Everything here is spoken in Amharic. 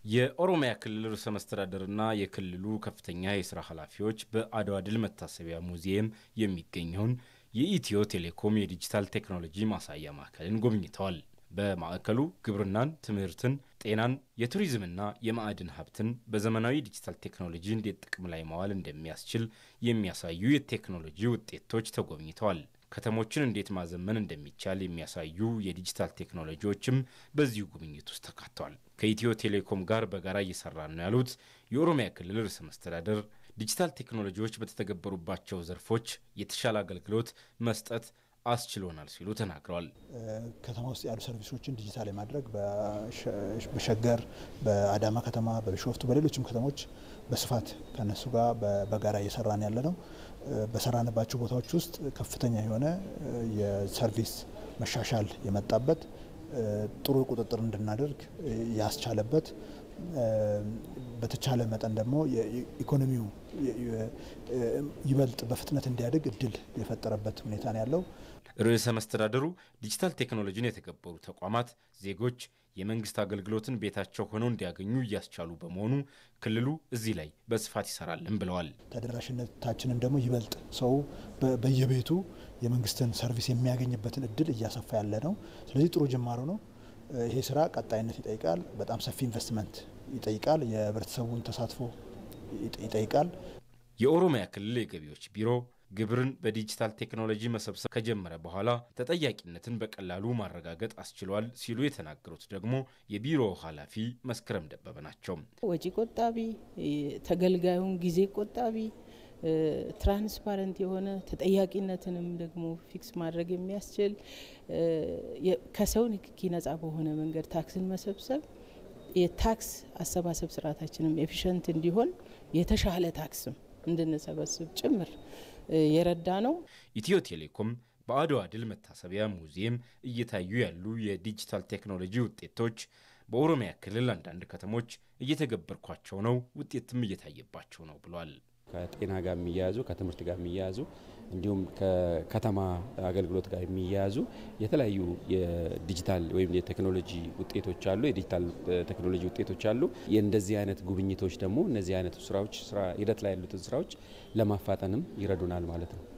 የኦሮሚያ ክልል ርዕሰ መስተዳደርና የክልሉ ከፍተኛ የስራ ኃላፊዎች በአድዋ ድል መታሰቢያ ሙዚየም የሚገኘውን የኢትዮ ቴሌኮም የዲጂታል ቴክኖሎጂ ማሳያ ማዕከልን ጎብኝተዋል። በማዕከሉ ግብርናን፣ ትምህርትን፣ ጤናን፣ የቱሪዝምና የማዕድን ሀብትን በዘመናዊ ዲጂታል ቴክኖሎጂ እንዴት ጥቅም ላይ ማዋል እንደሚያስችል የሚያሳዩ የቴክኖሎጂ ውጤቶች ተጎብኝተዋል። ከተሞችን እንዴት ማዘመን እንደሚቻል የሚያሳዩ የዲጂታል ቴክኖሎጂዎችም በዚሁ ጉብኝት ውስጥ ተካተዋል። ከኢትዮ ቴሌኮም ጋር በጋራ እየሰራ ነው ያሉት የኦሮሚያ ክልል ርዕሰ መስተዳደር ዲጂታል ቴክኖሎጂዎች በተተገበሩባቸው ዘርፎች የተሻለ አገልግሎት መስጠት አስችሎናል ሲሉ ተናግረዋል። ከተማ ውስጥ ያሉ ሰርቪሶችን ዲጂታል የማድረግ በሸገር፣ በአዳማ ከተማ፣ በቢሾፍቱ፣ በሌሎችም ከተሞች በስፋት ከነሱ ጋር በጋራ እየሰራን ያለ ነው። በሰራንባቸው ቦታዎች ውስጥ ከፍተኛ የሆነ የሰርቪስ መሻሻል የመጣበት ጥሩ ቁጥጥር እንድናደርግ ያስቻለበት በተቻለ መጠን ደግሞ የኢኮኖሚው ይበልጥ በፍጥነት እንዲያድግ እድል የፈጠረበት ሁኔታ ነው ያለው። ርዕሰ መስተዳደሩ ዲጂታል ቴክኖሎጂን የተገበሩ ተቋማት ዜጎች የመንግስት አገልግሎትን ቤታቸው ሆነው እንዲያገኙ እያስቻሉ በመሆኑ ክልሉ እዚህ ላይ በስፋት ይሰራልን ብለዋል። ተደራሽነታችንን ደግሞ ይበልጥ ሰው በየቤቱ የመንግስትን ሰርቪስ የሚያገኝበትን እድል እያሰፋ ያለ ነው። ስለዚህ ጥሩ ጅማሮ ነው። ይሄ ስራ ቀጣይነት ይጠይቃል። በጣም ሰፊ ኢንቨስትመንት ይጠይቃል። የህብረተሰቡን ተሳትፎ ይጠይቃል። የኦሮሚያ ክልል የገቢዎች ቢሮ ግብርን በዲጂታል ቴክኖሎጂ መሰብሰብ ከጀመረ በኋላ ተጠያቂነትን በቀላሉ ማረጋገጥ አስችሏል ሲሉ የተናገሩት ደግሞ የቢሮው ኃላፊ መስከረም ደበበ ናቸው። ወጪ ቆጣቢ፣ ተገልጋዩን ጊዜ ቆጣቢ ትራንስፓረንት የሆነ ተጠያቂነትንም ደግሞ ፊክስ ማድረግ የሚያስችል ከሰው ንክኪ ነጻ በሆነ መንገድ ታክስን መሰብሰብ የታክስ አሰባሰብ ስርዓታችንም ኤፊሽንት እንዲሆን የተሻለ ታክስም እንድንሰበስብ ጭምር የረዳ ነው። ኢትዮ ቴሌኮም በአድዋ ድል መታሰቢያ ሙዚየም እየታዩ ያሉ የዲጂታል ቴክኖሎጂ ውጤቶች በኦሮሚያ ክልል አንዳንድ ከተሞች እየተገበርኳቸው ነው፣ ውጤትም እየታየባቸው ነው ብሏል። ከጤና ጋር የሚያያዙ ከትምህርት ጋር የሚያያዙ እንዲሁም ከከተማ አገልግሎት ጋር የሚያያዙ የተለያዩ የዲጂታል ወይም የቴክኖሎጂ ውጤቶች አሉ። የዲጂታል ቴክኖሎጂ ውጤቶች አሉ። የእንደዚህ አይነት ጉብኝቶች ደግሞ እነዚህ አይነቱ ስራዎች ስራ ሂደት ላይ ያሉትን ስራዎች ለማፋጠንም ይረዱናል ማለት ነው።